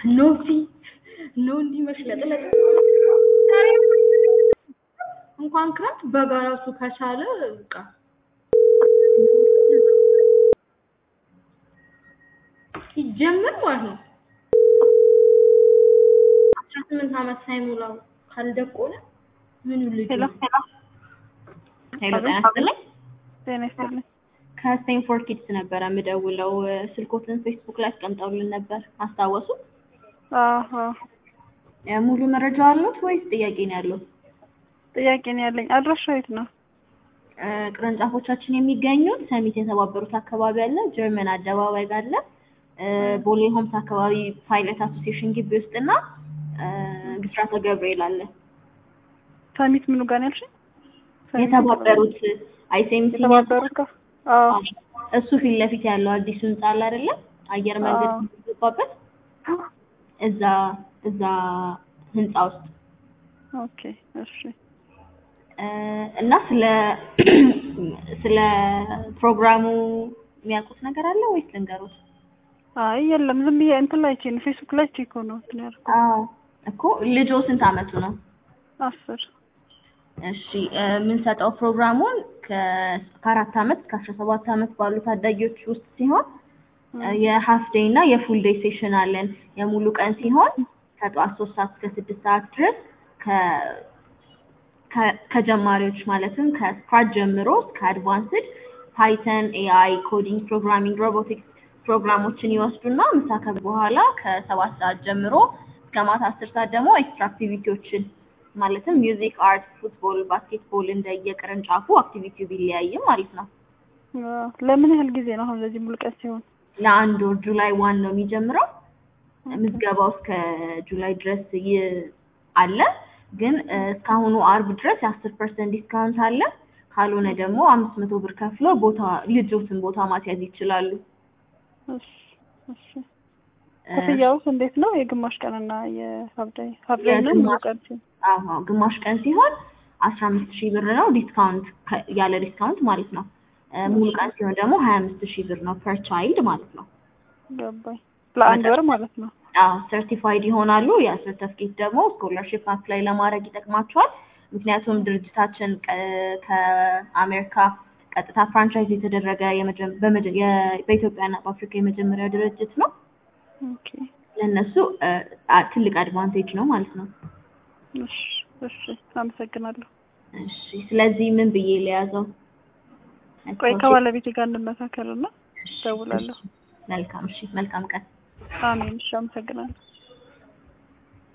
ኖቲ ኖ እንዲህ መሽለጥለጥ እንኳን ክረምት በጋ ራሱ ከቻለ በቃ ሲጀምር ማለት ነው አስራ ስምንት ዓመት ሳይሞላው ካልደቆለ ምኑ ልጅ ሄሎ ሄሎ ጤና ይስጥልኝ ጤና ይስጥልኝ። ከስቴንፎርድ ኪድስ ነበረ የምደውለው ስልኮትን ፌስቡክ ላይ አስቀምጠውልን ነበር አስታወሱ አዎ ሙሉ መረጃ አሉት ወይስ ጥያቄ ነው ያለው ጥያቄ ነው ያለኝ። አድራሻው የት ነው? ቅርንጫፎቻችን የሚገኙት ሰሚት የተባበሩት አካባቢ አለ ጀርመን አደባባይ ጋር አለ ቦሌ ሆምስ አካባቢ ፓይለት አሶሲዬሽን ግቢ ውስጥ እና ብስራተ ገብርኤል አለ ሰሚት ምኑ ጋር ነው ያልሽኝ? ሰሚት የተባበሩት አይሴምሲ የተባበሩት ጋር አዎ እሱ ፊት ለፊት ያለው አዲሱ ህንጻ አለ አይደለ አየር መንገድ አዎ። የሚገባበት እዛ እዛ ህንጻ ውስጥ ኦኬ እሺ እ እና ስለ ስለ ፕሮግራሙ የሚያውቁት ነገር አለ ወይስ ልንገሩት? አይ የለም ዝም ብዬ እንትን ላይ ቼን ፌስቡክ ላይ ቼክ ሆኖ እንትን ያልኩት አዎ እኮ ልጆ ስንት አመቱ ነው? አስር እሺ እ የምንሰጠው ፕሮግራሙን ከ- ከአራት አመት እስከ አስራ ሰባት አመት ባሉ ታዳጊዎች ውስጥ ሲሆን እ የሀፍ ዴይ እና የፉል ዴይ ሴሽን አለን። የሙሉ ቀን ሲሆን ከጠዋት ሶስት ሰዓት እስከ ስድስት ሰዓት ድረስ ከ- ከ- ከጀማሪዎች ማለትም ከስክራች ጀምሮ እስከ አድቫንስድ ፓይተን፣ ኤአይ፣ ኮዲንግ፣ ፕሮግራሚንግ፣ ሮቦቲክስ ፕሮግራሞችን ይወስዱና ምሳ ከበሉ በኋላ ከሰባት ሰዓት ጀምሮ እስከ ማታ አስር ሰዓት ደግሞ ኤክስትራ አክቲቪቲዎችን ማለትም ሚውዚክ፣ አርት፣ ፉትቦል፣ ባስኬትቦል እንደየቅርንጫፉ አክቲቪቲው ቢለያይም ማለት ነው። አዎ። ለምን ያህል ጊዜ ነው አሁን ለዚህ ሙሉ ቀን ሲሆን? ለአንድ ወር ጁላይ ዋን ነው የሚጀምረው። ምዝገባው እስከ ጁላይ ድረስ ይ- አለ ግን እ እስካሁኑ አርብ ድረስ የአስር ፐርሰንት ዲስካውንት አለ። ካልሆነ ደግሞ አምስት መቶ ብር ከፍሎ ቦታ ልጆትን ቦታ ማስያዝ ይችላሉ። እሺ እሺ እ ክፍያውስ እንዴት ነው? የግማሽ ቀንና የሀብዳይ ሀብዳይ ነው ሙሉ የግማሽ- ቀን ሲሆን? አዎ ግማሽ ቀን ሲሆን አስራ አምስት ሺህ ብር ነው ዲስካውንት ከ- ያለ ዲስካውንት ማለት ነው። እ ሙሉ ቀን ሲሆን ደግሞ ሀያ አምስት ሺህ ብር ነው ፐር ቻይልድ ማለት ነው። ገባኝ። ለአንድ ወር ማለት ነው። አዎ ሰርቲፋይድ ይሆናሉ። ያ ሰርተፍኬት ደግሞ ስኮላርሺፕ አፕላይ ለማድረግ ይጠቅማቸዋል። ምክንያቱም ድርጅታችን ቀ- ከአሜሪካ ቀጥታ ፍራንቻይዝ የተደረገ የመጀ- በመጀ- የ- በኢትዮጵያና በአፍሪካ የመጀመሪያ ድርጅት ነው። ኦኬ ለእነሱ እ አ- ትልቅ አድቫንቴጅ ነው ማለት ነው። እሺ እሺ አመሰግናለሁ። እሺ ስለዚህ ምን ብዬ ለያዘው? ቆይ ከባለቤቴ ጋር እንመካከርና እሺ፣ እደውላለሁ። እሺ። መልካም እሺ፣ መልካም ቀን። አሜን። እሺ አመሰግናለሁ።